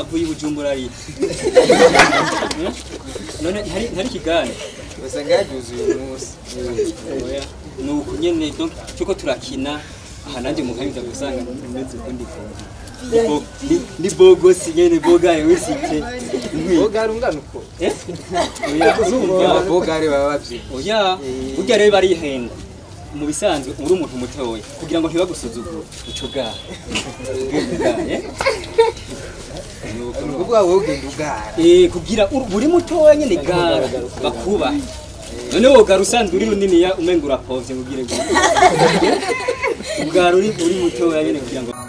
wavuye i bujumbura ari none ntari ntari kigani usanga yabyuzuye uyu munsi oya ni uku nyene donc tuko turakina aha nanjye mukanyuza gusanga umeze uko ndi kumva Bo- ni- ni bogosi nyene bogaye wisite bogari ungana uko eh oya urumva ababogari baba babyinnye oya burya rero barihenda mu bisanzwe uri umuntu mutoya kugira ngo ntibagusuzugure ico bwaha Eh? ni ukuvuga wowe ugenda ugara Eh, kugira ur- buri mutoya nyene gara bakubahe none wogara usanzwe uri runiniya umenga urapovye mubwire gute ubwara uri uri mutoya nyene kugira ngo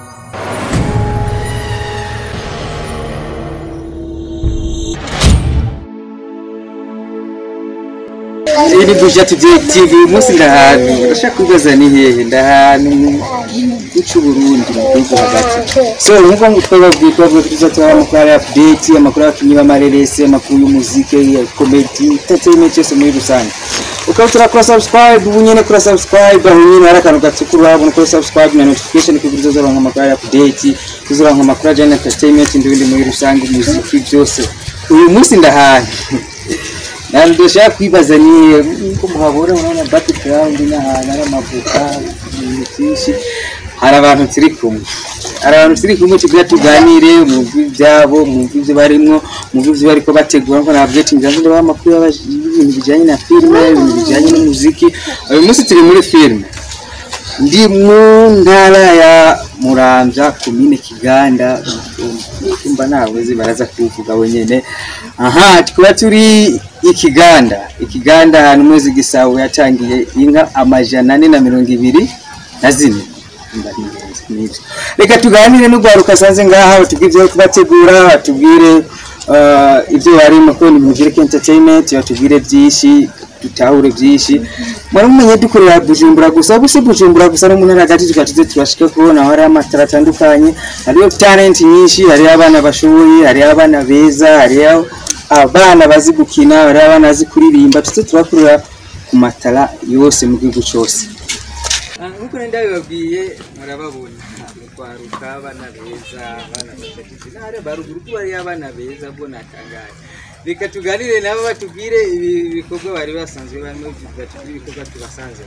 iyi ni buja tudeyi tivi uyu munsi ndahantu urashaka kwibaza ni hehe ndahantu mu gihugu cy'uburundi mu gihugu hagati so nk'uko ngo twababwiye twavuga ko tuzatwara amakuru ya update amakuru y'abakinnyi b'amareresi amakuru y'umuziki ya komedi entertainment yose muri rusange ukaba turakora subscribe ubu nyene kura subscribe aho nyene hari akantu gatukura urabona kuri subscribe na notification kugira uzozoronka amakuru ya update uzoronka amakuru ajyanye na entertainment n'ibindi muri rusange umuziki byose uyu munsi ndahantu ntabwo dushaka kwibaza ni nko muhabura urabona background n'ahantu hari amavuka ibintu byinshi hari abantu turi kumwe hari abantu turi kumwe tugira tuganire mwumve ibyabo mwumve ibyo barimwo mwumve ibyo bariko bategura nko nabyo ati ngira ngo ndabaha amakuru y'aba- y'ibintu bijyanye na filime ibintu bijyanye n'umuziki uyu munsi turi muri filime ndi mu ntara ya muramvya komine kiganda umva ntawe baraza kuvuga wenyene aha tukaba turi ikiganda ikiganda ahantu mwezi gisabo yatangiye inka amajana ane na mirongo ibiri na zine Mba nihenze, nibyo. reka tuganire n'urwaruka asanze ngaha batubwire ibyo bari kubategura batubwire uh, ibyo barimo ko ni muvire entertainment batubwire byinshi dutahure byinshi muramumenye dukorera bujumbura gusa gusa bujumbura gusa no mu ntara hagati tukaba tuze turashika kubona aho hari amatara atandukanye hariyo talent nyinshi hariyo abana bashoboye hariyo abana beza hariyo abana bazi gukina hariyo abana bazi kuririmba tuze turakorera ku matara yose mu gihugu cyose nk'uko nenda bibabwiye murababona mukwaruka abana beza abana batagize ntare baruguru ko bariyo abana beza bwo natangaye reka tuganire nabo batubwire ibi bikorwa bari basanzwe barimo batubwire ibikorwa tubasanze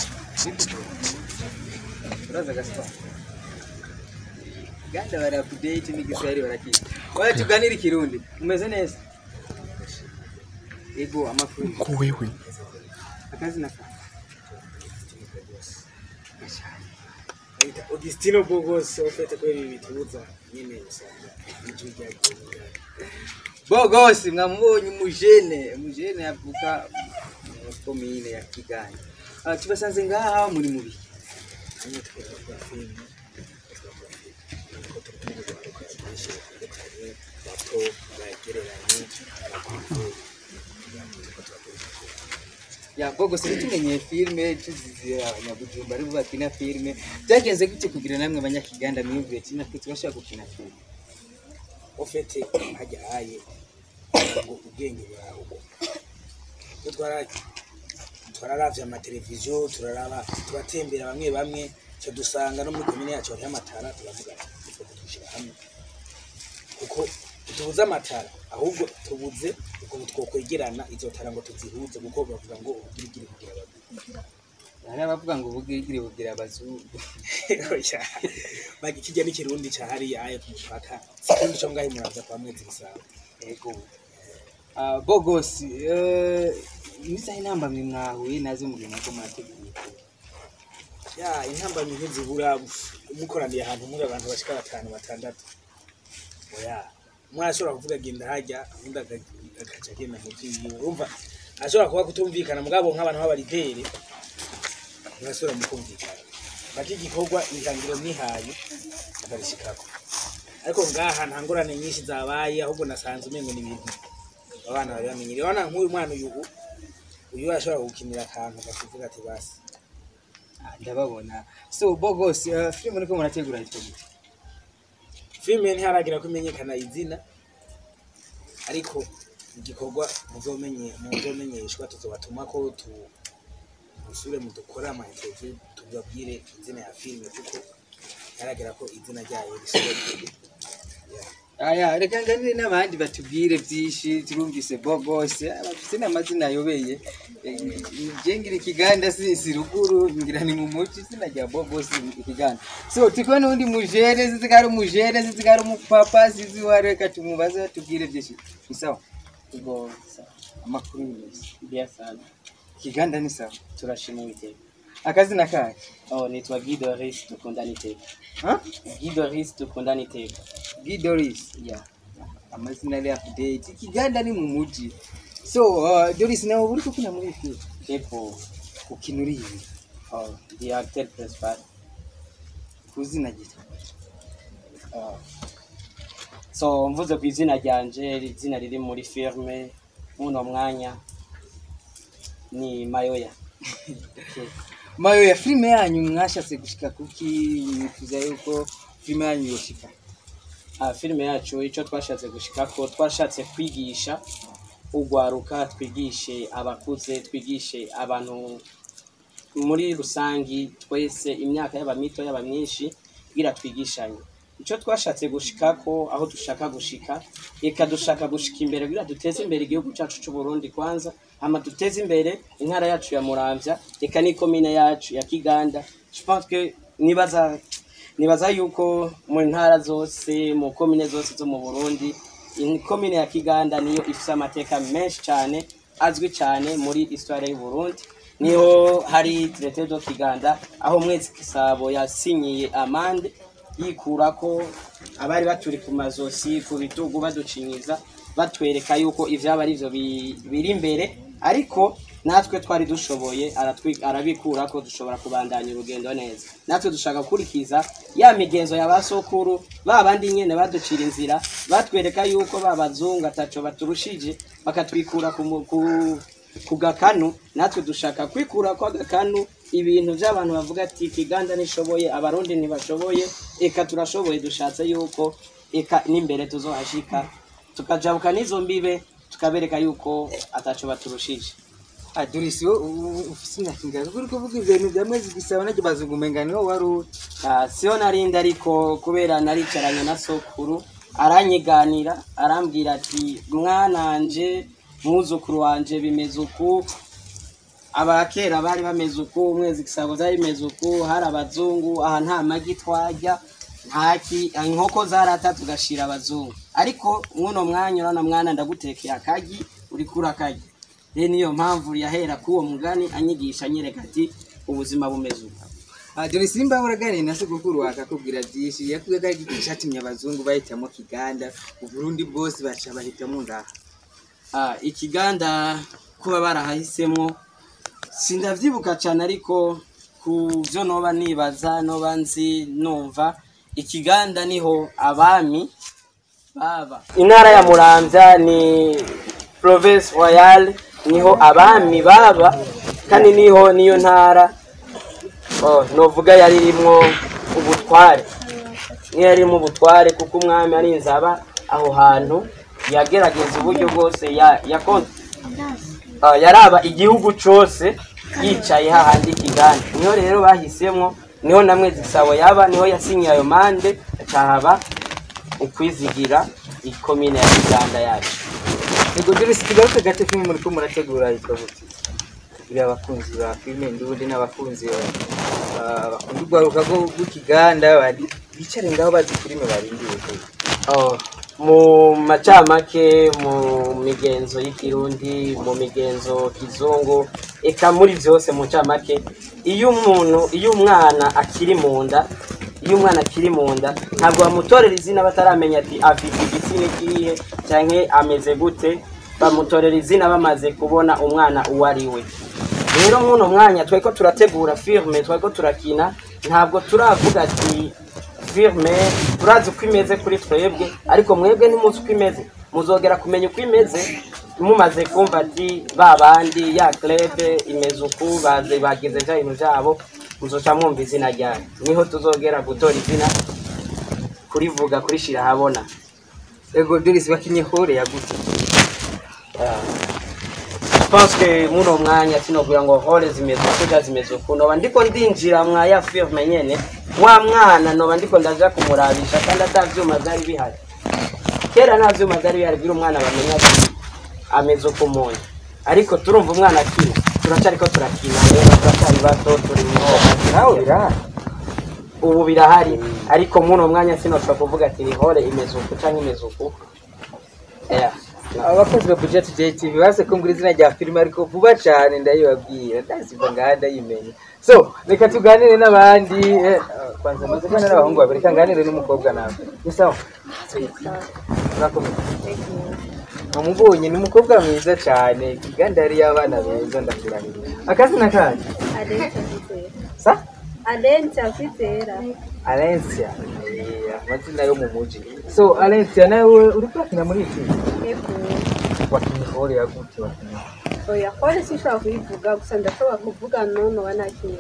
uraza gaspa ganda bari update n'igiswahili barakizi waya tuganire ikirundi umeze neza ego amakuru wewe akazi na Augustino Bogos ofete kweli bituza nyine usanga ijwi ryagiye bogosi mwamubonye umujene umujene avuka mu komine ya kiganda Ah, tubasanze ngaha muri mubi hamwe twakora filime twakora filime ko turi kumwe n'abantu batandukanye bato bagereranye bakuru ya bogosi ntitumenyeye filime tuzize abanyabujumba ari bo bakina filime byagenze gute kugira namwe abanyakiganda mwiyumviye ati natwe turashaka gukina filime ofete hajya haye ngo ubwenge buraho Iyo twara twararavye amateleviziyo turaraba turatembera bamwe bamwe cyo dusanga no muri komine yacu hariho amatara turavuga ati ifoto twishyira hamwe kuko tubuze amatara ahubwo tubuze ukuntu twokwegerana izo tara ngo tuzihuze kuko bavuga ngo ubugirigiri kugira babiri hari abavuga ngo ubugirigiri bugira abazungu Oya. Bagi kijya n'ikirundi ca hariya ayo ku mupaka sikundi co ngaho muraza kwa mwezi gisabo ego Ah, bogosi eh, nizahe intambamyi mwahuye nazo mu gihe muriko murategura ya intambamyi ntizibura mukoraniye ahantu muri abantu bashika batanu batandatu oya umwe ashobora kuvuga genda hajya undi aga- agaca agenda mu vyiwe urumva ashobora kuba kutumvikana mugabo nk'abantu b'abarideri murashobora mukumvikana bati igikorwa intangiro mwihaye akabishikako ariko ngaha nta ngorane nyinshi zabaye ahubwo nasanze umengo ni ibintu abana bari bamenyereye urabona nk'uyu mwana uyu uyu ashobora gukinira akantu akavuga ati basi Ah, ndababona so bogosi uh, filime muriko murategura yitwa gute filime ntiharagira ko imenyekana izina ariko igikorwa muzomenye muzomenyeshwa tuzobatuma ko tu musubire mu dukora ama interview tubabwire izina ya filime kuko ntaragera ko izina ryayo risohoke Yeah. aya reka nganire n'abandi batubwire byinshi turumvise bogose bafite n'amazina ayobeye Eh, je ngira ikiganda si si ruguru ngira ni mu muci sinajya bogose ikiganda so tiko n'undi mujere zizi kari umujere zizi kari umupapa zizi wari reka tumubaze batubwire byinshi ni sawa Ubwo sa- amakuru ni meza bia sana ikiganda ni sawa turashima uwiteka akazina kahe oh nitwa Guido Ris dukundana iteka ha Guido Ris dukundana iteka Gidoris yeah amazina ari update ikiganda ni mu muji so uh, Doris nawe uri kukina muri film epo ukina uri ibi oh the actor principal kuzina gito oh. so mvuze ku izina ryanje izina riri muri filme muno mwanya ni Mayoya Okay. mayo ya filime yanyu mwashatse gushika kuki mwifuza yuko filime yanyu yoshika Ah, filime yacu icyo twashatse gushikako twashatse kwigisha ugwaruka twigishe abakuze twigishe abantu muri rusangi twese imyaka yaba mito yaba myinshi kugira twigishanye icyo twashatse gushikako aho dushaka gushika reka dushaka gushika imbere kugira duteze imbere igihugu cyacu cy'u Burundi kwanza hama duteze imbere intara yacu ya Muramvya reka n'ikomine yacu ya Kiganda je pense que nibaza nibaza yuko mu ntara zose mu komine zose zo mu Burundi komine ya Kiganda niyo ifite amateka menshi cyane azwi cyane muri histoire y'u Burundi niho hari traité de Kiganda aho mwezi Kisabo yasinyiye amande yikura ko abari baturi ku mazosi ku bitugu baducinyiza batwereka yuko ivyaba ari byo biri imbere ariko natwe twari dushoboye aratwi- arabikura ko dushobora kubandanya urugendo neza natwe dushaka gukurikiza ya migenzo ya basokuru ba bandi nyene baducira inzira batwereka yuko ba bazungu ataco baturushije bakatwikura ku, mu- ku, ku gakanu natwe dushaka kwikura kwa gakanu ibintu by'abantu bavuga ati kiganda nishoboye abarundi ntibashoboye eka turashoboye dushatse yuko eka n'imbere tuzohashika tukajabuka n'izo mbibe tukabereka yuko ataco baturushije ah Doris wo ufise imyaka ingahe uri kuvuga ibintu bya mwezi gisabo najye bazungumenga niho wari uri Ah, siyo narindi ariko kubera naricaranye na sokuru aranyiganira arambwira ati mwananje mwuzukuru wanje bimeze uku abakera bari bameze uku umwezi gisabo zari bimeze uku hari abazungu aha nta magi twarya ntaki inkoko zarata tugashira abazungu ariko mwuno mwanya urabona mwana ndagutekeye akagi uriko urakarya rero niyo mpamvu yahera k'uwo mugani anyigisha anyereka ati ubuzima bumeze uku ah Doris nimba uraganira na sogokuru akakubwira byinshi yakubwiye ko ari igiti cyatumye abazungu bahitamo kiganda uburundi bwose baca bahitamo ngaha Ah, ikiganda kuba barahahisemo sindavyibuka cyane ariko ku byo noba nibaza noba nzi numva ikiganda niho abami baba intara ya muramvya ni province royale niho abami baba kandi niho niyo ntara oh, novuga yari irimwo ubutware niyo yari irimo ubutware kuko umwami ari inzaba aho hantu yagerageza uburyo bwose ya, yakon- ah, yaraba igihugu cose yicaye hahandi kiganda niho rero bahisemwo niho namwe zisabo yaba niho yasinyiye ayo mande acahaba ukwizigira ikomine ya kiganda yacu Ego Doris tugaruke gato filime muri ko murategura yitwa gute iri abakunzi ba filime ndundi n'abakunzi ba- bakunda urwaruka rwo- rw'ikiganda bari- bicare ngaho bazi filime barindiye Oh, mu macamake mu migenzo y'ikirundi mu migenzo kizungu eka muri byose mu ncamake iyo umuntu iyo umwana akiri mu nda iyo umwana akiri mu nda ntabwo bamutorera izina bataramenya ati afite igitsina kihe cyangwa ameze gute bamutorera izina bamaze kubona umwana uwo ari we rero nk'uno mwanya twari ko turategura filime twari ko turakina ntabwo turavuga ati filime turazi uko imeze kuri twebwe ariko mwebwe ntimuzi uko imeze muzogera kumenya uko imeze mumaze kumva ati ba bandi ya clube imeze uku baze bagize bya bintu byabo muzoca mwumva izina ryayo niho tuzogera gutora izina kurivuga kurishira ahabona Ego Doris bakinye hore ya gute pense muno mwanya sinobwira ngo hole zimeze uku ja zimeze uku noba ndiko ndinjira mwa ya filime nyene wa mwana noba ndiko ndaja kumurabisha kandi ata vyuma vyari bihari kera nta vyuma vyari bihari kugira umwana bamenya ati ameze uko umuntu ariko turumva umwana akina turacariko turakina rero turacari bato turi nawe birahari ubu birahari ariko muno mwanya sinopfa kuvuga ati rihore imeze uku canke imeze uku Yeah. abakozi ba budget JTV base kumbura izina rya filime ariko vuba cyane ndayibabwira ndasiva ngaha ndayimenya so reka tuganire n'abandi eh, kwanza maze kubona n'abahungu babiri reka nganire n'umukobwa nawe ni sawa urakomeye namubonye ni umukobwa mwiza cyane kandi yari y'abana beza ndakurahira akazina kanyu Alentia Kwizera. sa Alentia Kwizera. Alencia Eh, amazina yo mu muji so Alencia nawe uri kurakina muri iki Ego. wakinnye hore yagute wakinnye Oya, kore sinshobora kuyivuga gusa ndashobora kuvuga nono wanakiye.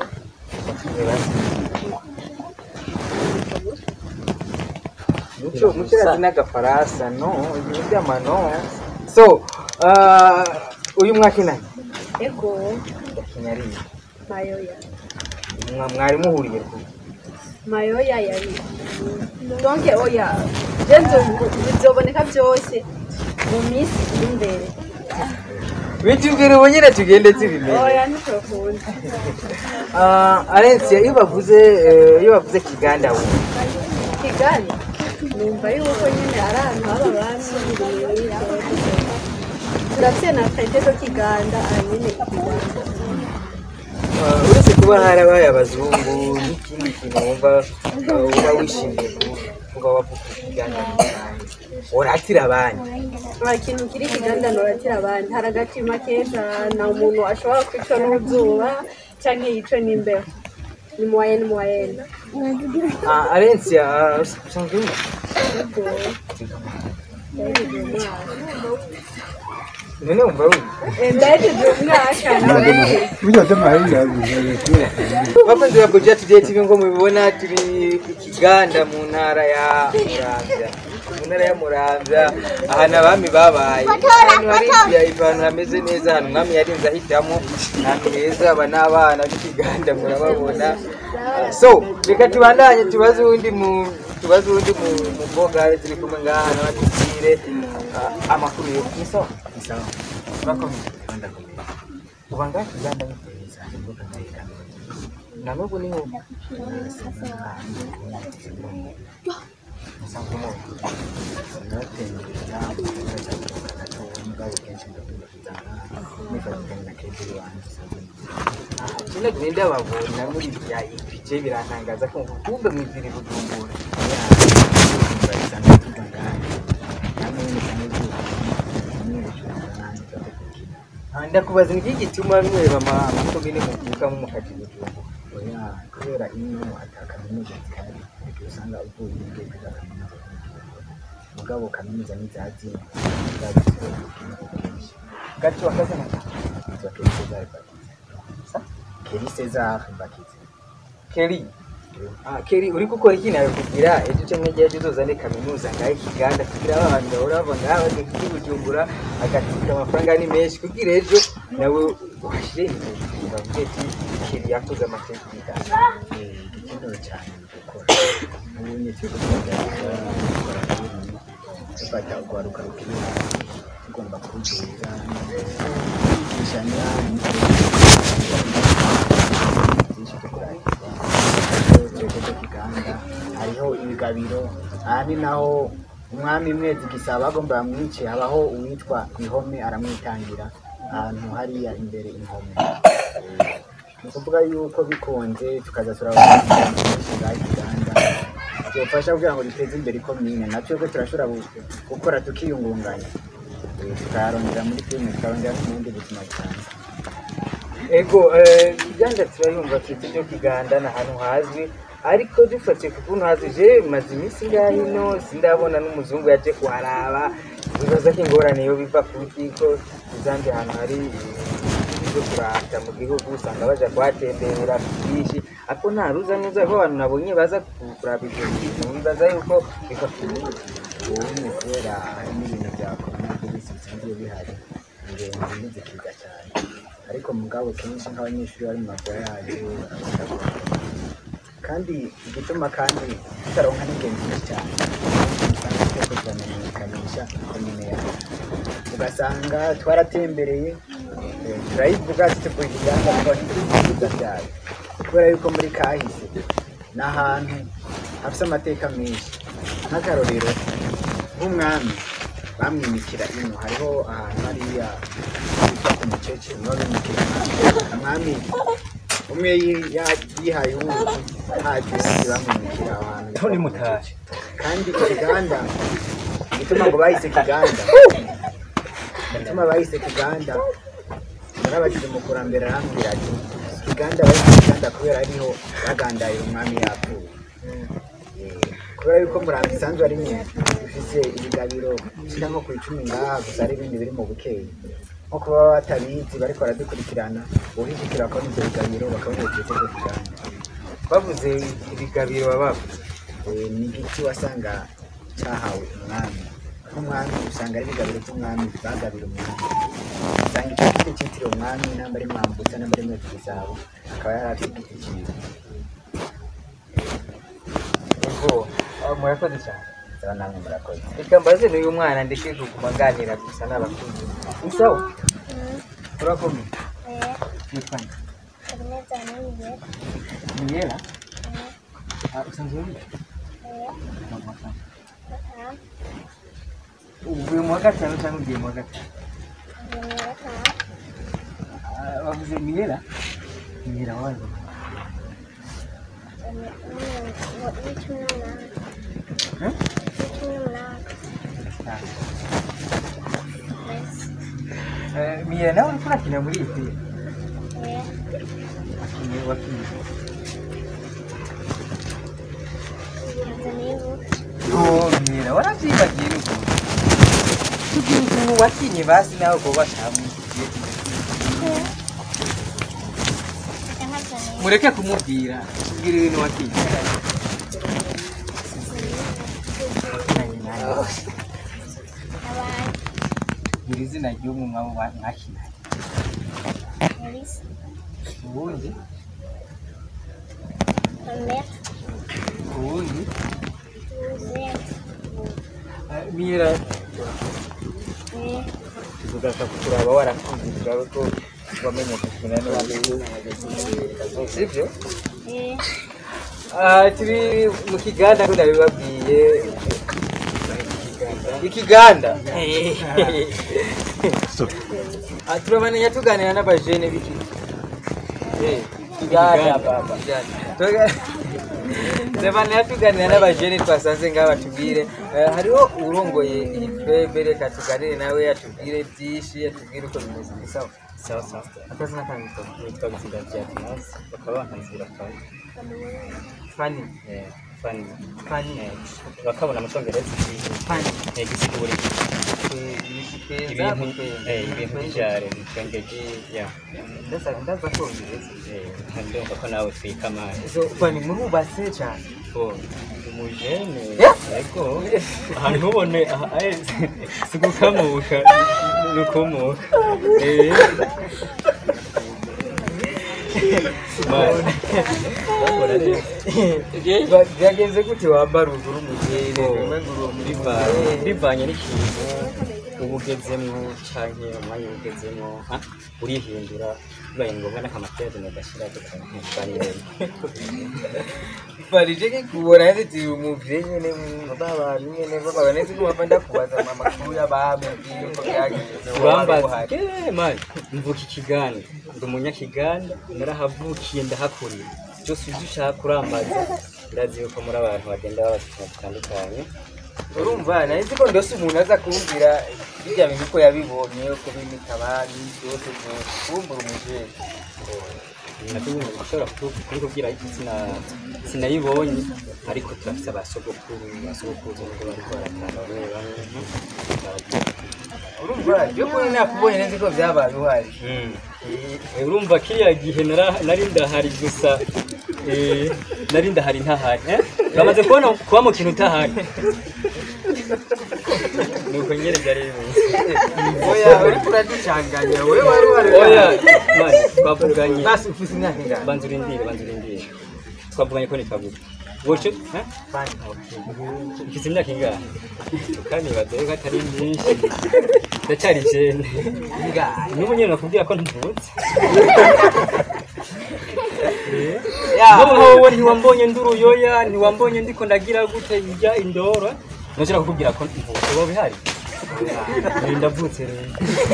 muco muco irazi n'agafaransa no ibintu by'amano so uh, uyu mwakinanye Ego. yakinnye ari iki? Mayoya. Mwa- mwari muhuriye ku Mayoya yari. Donke oya. Jenzo bizoboneka byose mu minsi iri imbere. bitubwira ubu nyine tugende tubimenye Oya ntitokunda. uh, Alencia iyo bavuze eh, iyo bavuze kiganda we Kigali. Numva yuko nyine ari ahantu haba abami turafite na karite zo kiganda nyine kiganda Uh, uretse kuba harabaye abazungu n'ikindi kintu wumva uh, uba wishimiye ku- kuba wavuga ikiganda mu Rwanda. uratira abandi nta kintu kiri kiganda noratira abandi hari agatima keza nta umuntu ashobora kwicwa n'uzuba cyangwa yicwe n'imbeho ni muwayeni muwayeni uh, Alencia uh, usanzwe wumva? ubwo ndahejeje umwaka none wumva wumva ndahejeje umwaka bakunzi ba Budget TV ngo mubibona turi ku Kiganda mu ntara ya Muramvya mu ntara ya Muramvya ahantu abami babaye ahantu hari ibyaya ahantu hameze neza ahantu umwami yarinze ahitamo ahantu heza aba n'abana b'Ikiganda murababona so reka tubandanye tubaze uwundi mu tubaze uwundi mu mukobwa turi kumwe ngaha nawe atubwire ah, amakuru yo ni sawa ni sawa urakomeye uba ngaha Kiganda ni heza na n'ubu ni ubu Kino genda babona muri bya ipice birantangaza ko kumbe mwiziri bujumbura Ah, ndakubaza ni iki gituma mweba ama- amakomine muvukamo mukaja i bujumbura oya kubera ino ata kaminuza zihari usanga uvuye ubwenge kwiga kaminuza mugabo kaminuza nizazina gato akazana yitwa Keri Cesar Bakize Keri Cesar Bakize Kelly Ah, Kelly uri gukora iki nawe kugira ejo cyangwa igihe ejo uzozane kaminuza ngaho ikiganda kugira aba bantu bahora bava ngaha badafite i bujumbura agatika amafaranga ni menshi kugira ejo nawe uhashire imbere bavuge ati Kelly yakoze amateka y'ikiganda igikenewe cyane ni gukora ubunye turi kugerageza gukora ibintu dufata urwaruka rukiri hasi tugomba kurutuza kwigishanya byinshi byo kurangiza twebwe cyo kiganda hariho ibigabiro aha ni naho umwami mwezi gisaba agomba bamwice habaho uwitwa ihome aramwitangira ahantu hariya imbere ihome ni ukuvuga yuko bikunze tukaza turabona bwa uganda byofasha kugira ngo duteze imbere ikomine natwe ko turashobora gu- gukora tukiyungunganya Eh, tukayarondera muri filime tukarondera no mu bundi buzima cyane ego eh, kiganda turayumva twite byo kiganda ni ahantu hazwi ariko dufatiye ku kuntu hazwi je maze iminsi ngaho ino sindabona n'umuzungu yaje kuharaba bibaza ko ingorane yo biva kuki ko izandi hantu hari ibyo kurata mu gihugu usanga baja kuhatembera ku bwinshi ariko nta ruza n'uza ko abantu nabonye baza kuraba ibyo bintu bibaza yuko biva ku ubu ni kubera hari n'ibintu bya korona virusi bisanzwe bihari ingenzi ntizikiga cyane ariko mugabo kenshi nk'abanyeshuri bari mu mavoyaje barabasha kuhagera. kandi igituma kandi tutaronka n'ingenzi nyinshi cyane usanga turiko turamenyekanisha komine yacu ugasanga twaratembereye eh, turayivuga tutuvuga ikiganda kuko tuvuga byayo kubera yuko muri kahise ni ahantu hafite amateka menshi nk'akarorero nk'umwami bamwimikira ino hariho ahantu hariya hitwa ku mucece niho bimikira umwami umwe yi- ya- yihaye uwundi haje uwundi bamwimikira aho hantu Tony Mutaje. kandi ikiganda igituma ngo bahise kiganda igituma bahise kiganda narabagize mu kurambere arambwira ati kiganda bahise kiganda kubera ariho bagandaye umwami yapfuye Eh, kubera yuko murambi isanzwe ari nyine ifise ibigabiro bishika nko ku icumi ngaha gusa ari ibindi biri mu bukeyi nko kuba baba batabizi bariko baradukurikirana uhishikira ko n'ivyo bigabiro bakabona igitego kiganda Bavuze ibigabiro baba bavuze. Eh, ni igiti wasanga cyahawe umwami nk'umwami usanga ari ibigabiro by'umwami bagabira umwami usanga icyo giti cyitiriwe umwami namba ari mwambutsa namba ari mwezi zabo akaba yari afite igiti cyiza Ego, ah, murakoze cyane. zaba namwe murakoze Reka mbaze n'uyu mwana ndeke kuguma nganira gusa n'abakuze. Isawa, urakomeye. Witwa nde? Miyela? Ah, usanzwe uri? Mama sana. Uvuye mu wa gatanu cyangwa ugiye mu wa gatanu? Ah, Bavuze Miyela? Miyela wanjye. Hmm? Ah. Eh, Miyela nawe uriko urakina muri iyi filime? Wakinnye wakinnye. Oh, Miyela waravyibagiye n'ukuntu. Tugira ukuntu wakinnye basi nawe ko batamugiye. Mureke kumubwira. Tubwire ibintu wakinnye. Wakinanye nande? Gira izina ry'umwe mwabo wa- mwakinanye. Uwundi? Uwundi? Eh, Mira, tugaruka kukuraba warakunze turabe ko wamenye gukina n'abandi. Sibyo? Ah, turi mu kiganda ko ndabibabwiye ikiganda Ah, turabandanya tuganira n'abajene b'iki Eh, kiganda baba Tuga- turabandanya tuganira n'abajene twasanze ngaha batubwire Eh, hariho urongoye iyi twebe reka tuganire nawe atubwire byinshi atubwire uko bimeze ni sawa sawa sawa akazina kanyu sawa nitwa Biziga Diagnos bakaba bankanzira fani fani eh fani fani eh bakabona mu cyongereza fani eh gisigura ibintu ibintu eh ibintu by'ijare bitwengeje ya ndaza ndaza kongereza eh ndumva ko nawe twika amani so fani murubatse cyane ko umujene Yeah. yego ahantu ubone aha eh, si gukamuka ni ukumuka eh Bakora neza. Ba- byagenze gute wambara ugura umugeni Biva- bivanye n'ikintu uba ugezemo canke umwanya uba ugezemo ha, urihindura bibaye ngombwa n'akamatiyage ugashyira tukaganira farije kubona yazitiye umuvire nyene babantu nyene babana nzi ko bava ndakubaza amakuru y'abamubwiye uko byagenze urambaza eh mani mvuka ikiganda ndi umunyakiganda narahavukiye ndahakuriye byose ibyo ushaka urambaza ndazi yuko muri abantu bagenda babafite bitandukanye urumva nari nzi ko ndose umuntu aza kumbwira bijya bintu uko yabibonye uko bimita abandi byose kumbura umuvire nabyo nyine ushobora kubikubwira ariko sina- sinayibonye ariko turafite abasogokuru basogokuruza nubwo bariko baratanga bamwe bamwe urumva byo kuri nakubonye nzi ko byabaye uhari Eh, urumva kiriya gihe nara- nari ndahari gusa eh, nari ndahari ntahari eh? bamaze kubona kuba mu kintu utahari nuko nyine byari bimeze oya uriko uraducanganya wowe wari uhari oya mani twavuganye basi ufise imyaka ingana banza urindire banza urindire twavuganye ko nitwaguta woco eh? ufite imyaka ingahe kandi baza yuko atari myinshi ndacyari jene n'ubu nyine nakubwira ko ntuvutse n'ubu wowe ntiwambonye ndi uruyoya ntiwambonye ndiko ndagira gute ijya indoro nashobora kukubwira ko ntuvutse wowe bihari Eh, ndavutse rero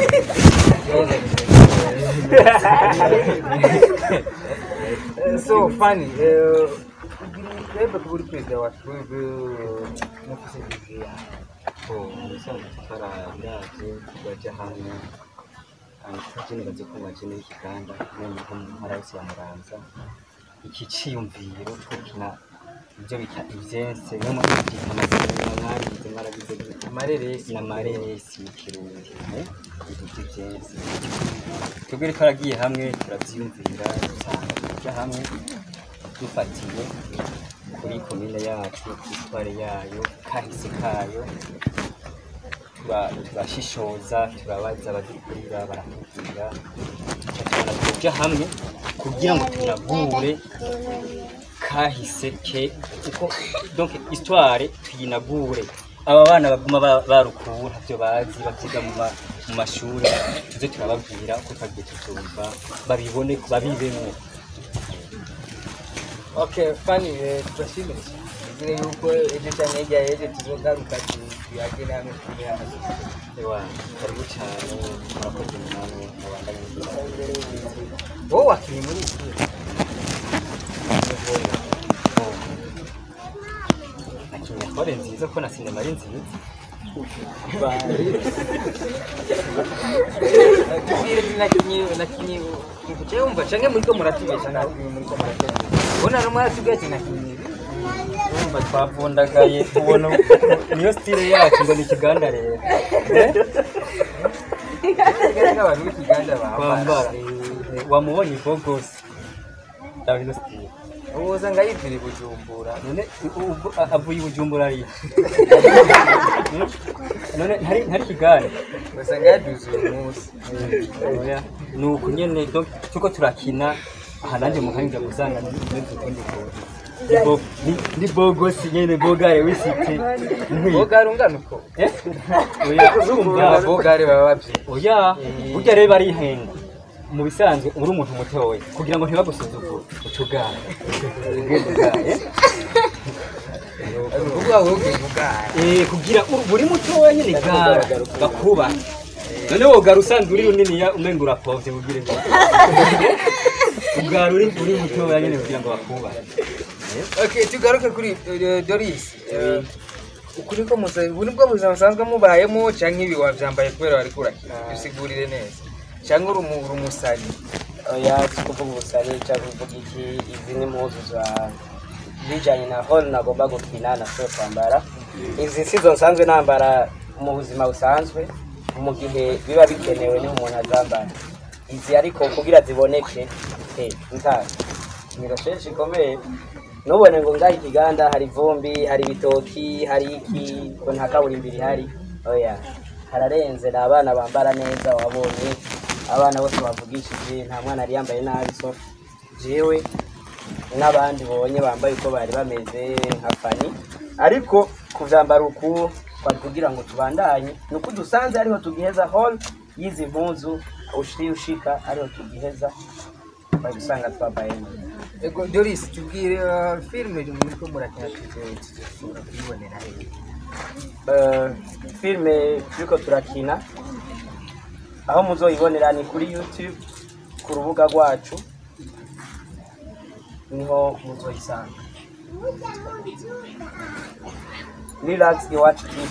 so funny eh, twebwe kuba uri perezida wa twebwe mufise viziyo ko umusaza tutarabiraje turaja hamwe tugene baze kumva jene y'ikiganda none ko mu ntara yose ya muramza iki ciyumviro twokina ibyo bita ivyense no mu byita amazina mwagize mwaragize amareresi n'amareresi mu kirundi eh, ibintu vy'ivyense twebwe rero twaragiye hamwe turavyiyumvira dusanga tuja hamwe dufatiye kuri komine yacu histoire yayo kahise kayo tura- turashishoza turabaza abadukurira baratubwira tuca tubona tuja hamwe kugira ngo tunagure kahise ke kuko donc histoire tuyinagure aba bana baguma ba- barukuwe ntavyo bazi bavyiga mu ma- mu mashuri tuze turababwira uko twagiye tuvyumva babibone babibemwo okay funny eh, turashimira izire yuko ejo cyangwa hirya y'ejo tuzogaruka tu- tuyage namwe turi hano ewa karibu cane murakoze namwe mubandanye wowe wakinnye muri iki nakinya hore nziza ko na sinema ari nziza tubwire nakinye nakinye kuce wumva canke muriko muratubesha nawe muriko muratubesha ubona no mwaratubwiye ati nakinye urumva twavundagaye tubona niyo stile yacu ngo ni ikiganda rero n'abantu b'ikiganda bambara twambara eh, wamubonye bogosi raba ino stile ubuza nga yivira i bujumbura none u- u- a- avuye i bujumbura ariya none ntari ntari kiganda gusa nga yaduze uyu munsi oya ni uku nyene donc tuko turakina aha nanjye muhanja gusanga nimeze ukundi kuntu Ni bo- ni- ni bogosi nyene bogare wisite nkwiye bogari ungana uko Eh? oya urumva bogari baba babyina oya burya rero barihenga mu bisanzwe uri umuntu mutoya kugira ngo ntibagusuzugure utugara ukuvuga wowe ubwira ubwara Eh, kugira uri- buri mutoya nyine gara bakuba none wogara usanzwe uri runini ya umenga urapovye bugire ngo ugara uri uri mutoya nyine kugira ngo bakuba okay tugaruke kuri eh, doris Eh, uku niko musa ubu nibwo buzima busanzwe mubayemo canke ibi wavyambaye kubera wariko urakina dusigurire neza canke uri umu- uri umusani oya si kuvuga ubusare cyangwa kuvuga iki izi ni impuzu za bijyanye na hall nagomba gukina na so kwambara izi si zo nsanzwe nambara mu buzima busanzwe mu gihe biba bikenewe niho umuntu azambara izi ariko kugira ziboneke he nta ni recherche ikomeye nubone ngo ngaha ikiganda hari ivumbi hari ibitoki hari iki ngo nta kaburimbo ihari oya hararenze ni abana bambara neza wabonye abana bose bavugishije nta mwana yari yambaye nabi so jewe n'abandi bonye bambaye uko bari bameze nka fani ariko kuvyambara uku twari kugira ngo tubandanye ni uko dusanze ariho tugiheza hall y'izi mpuzu ushiri ushika ariho tugiheza bari gusanga twambaye neza ego doris tubwire eh, filime muriko murakina tuzosubira kuyibonera hehe Eh, filime turiko turakina aho muzoyibonera ni kuri youtube ku rubuga rwacu niho muzoyisanga relax iwacu tv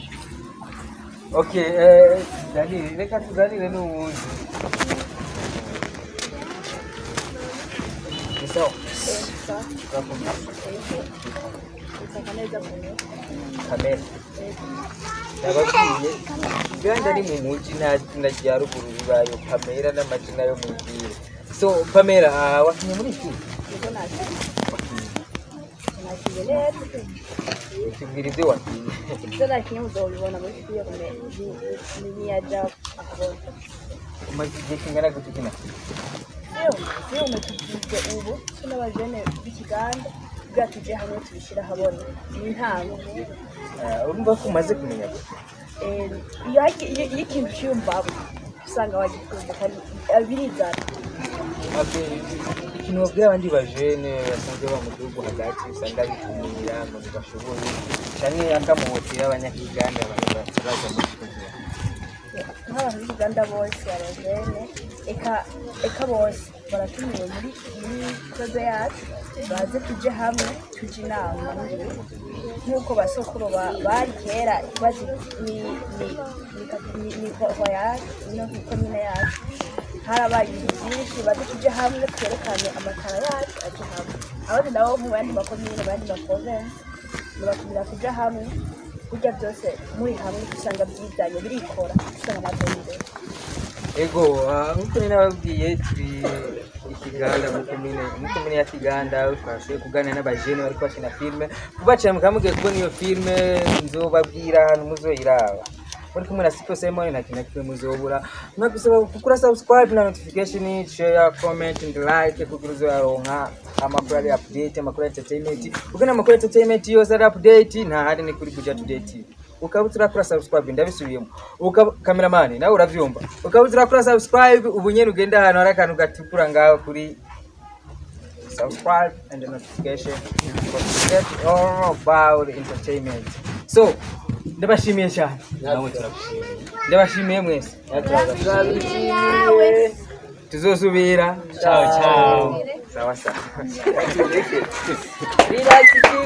okay eh, Daniel reka tuganire n'uwundi ni sawa kamera nababwiye uganda ari mu muji nta zina rya ruguru ribayo pamera n'amazina yo mu bwire so pamera ah, wakinye muri iki nakiye neza tubwira ibyo wakinye ibyo nakinye muzobibona muri filime niyaja akabona umaze igihe kingana gute ukina filime filime tugize ubu turi n'abajene b'ikiganda kugira tuje hamwe tubishyire ahabona ni intango Ah, urumva ko umaze kumenya gute Eh, iyo hagi- iyo- iyo ikintu cyiyumvamo usanga wagikunze kandi eh, birizana Okay, ikintu babwira abandi bajene basanzwe ba mu gihugu hagati usanga bikumira ngo ntibashoboye canke akamuhotera abanyakiganda abantu bataraza muri kugira nk'abantu b'uganda bose abajene eka eka bose baratumiwe muri muri koze yacu baze tuje hamwe tuje inama nk'uko basokuru ba- bari kera bazi ni ni ni ni voyage no ku komine yacu harabaye ibintu byinshi baze tuje hamwe twerekane amatara yacu aje hamwe abandi nabo mu yandi makomine mu yandi maprovensi nibatumira kuja hamwe burya byose muri hamwe usanga byizanye birikora usanga amatara imbere ego ah, nkuko nari nababwiye turi ikiganda muri komine muri komine ya kiganda twashoboye kuganira n'abajene bariko bakina filime kubacira mukamugiye kubona iyo filime nzobabwira ahantu muzoyiraba muri kumwe na Sipo Simon nta kintu na kimwe muzobura mwagusaba gukora subscribe na notification share comment and like kugira uzoyaronka amakuru ari update amakuru ya entertainment ugana amakuru ya entertainment yose ari update nta hari ni kuri Buja Today TV ukaba turakora subscribe ndabisubiyemo ukaba cameraman nawe uravyumva ukaba turakora subscribe ubu nyene ugenda ahantu hari akantu gatukura ngaho kuri subscribe and the notification for to get all about entertainment so ndabashimiye cyane nawe turagushimiye ndabashimiye mwese turabishimiye tuzosubira Ciao, ciao. sawa sawa